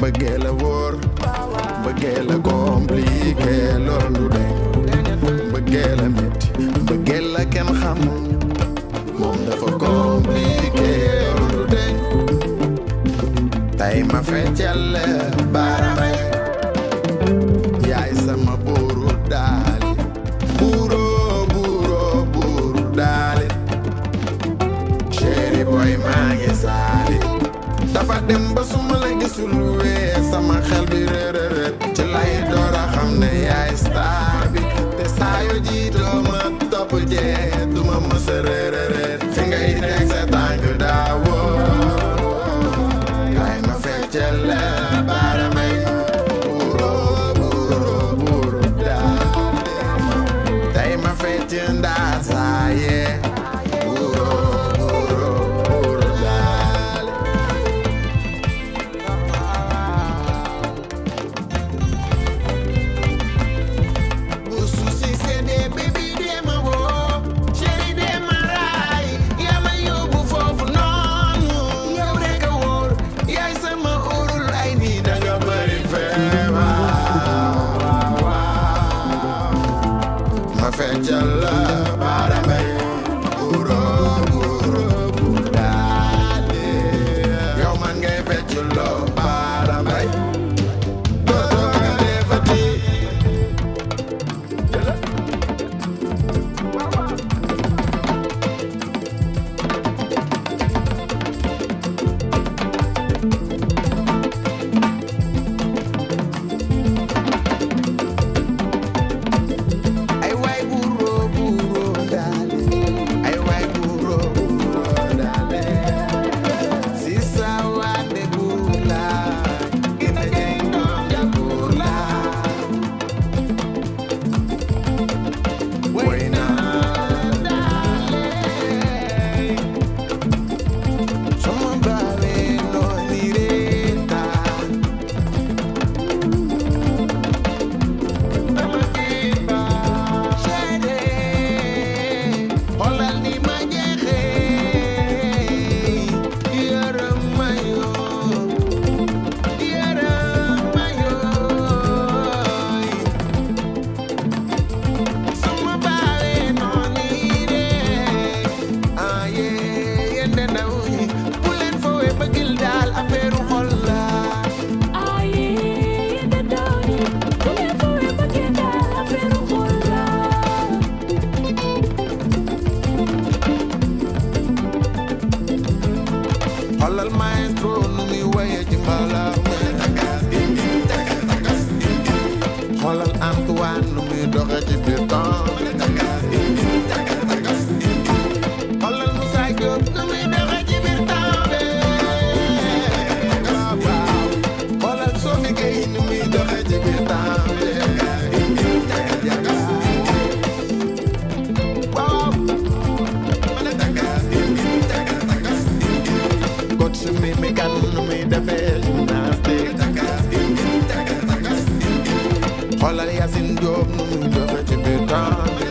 bëggee la wóor bëggee la compliqué loolu de bëggee la métti bëggee la kenn xamul moom dafa compliqué loolu de tey ma feccal la baaramay yaay sama buuru daali buuro buuro buuru daali chéri boy maa ngi saali dafa dem ba suma la gisul wee sama xel bi rërërët ci lay door a xam ne yaay star bi te saa yoo jiitoo ma topp jee duma mës a rërërët fi ngay teg sa tànk daawoo kay ma feccal la baaramay buuro buuro buuro daali tey ma fecc ndaa saaye buuro buuro buuro daali bu suusi seddee bébi dee ma woo chéri dee ma raay yaa ma yóbbu foofu noonu yow rek a wóor yaay sama urul ay nii danga bëri feebar ma feccal la baaramay buuro buuro buuro daale yow man ngay fecc loo baaramay dootoo nga defati ay waay buuro buuro daale ay waay buuro buuro daale si sa waande buula gina jeng doom ja buula way naa daale sama baale noo ni reeta xoolal ni ma jeexee yërëm ma yoo yërëm ma yooy sama baawee noonu yi de ah yee yéen de ndaw yi bu leen foowee bëggil daal affaire xol la Aye, the downy, whenever we begin that affair of xoolal maestro nu muy woye ci mbalaw xoolal Antoine nu muy doxe ci biir temps xoolal Moussa Diop nu muy doxe ci biir temps bi xoolal Sophie Gueye nu muy doxe ci biir temps bi waaw coach su mi mi kan nu muy defee gymnastique xoolal Yacine Diop nu muy doxe ci biir temps bi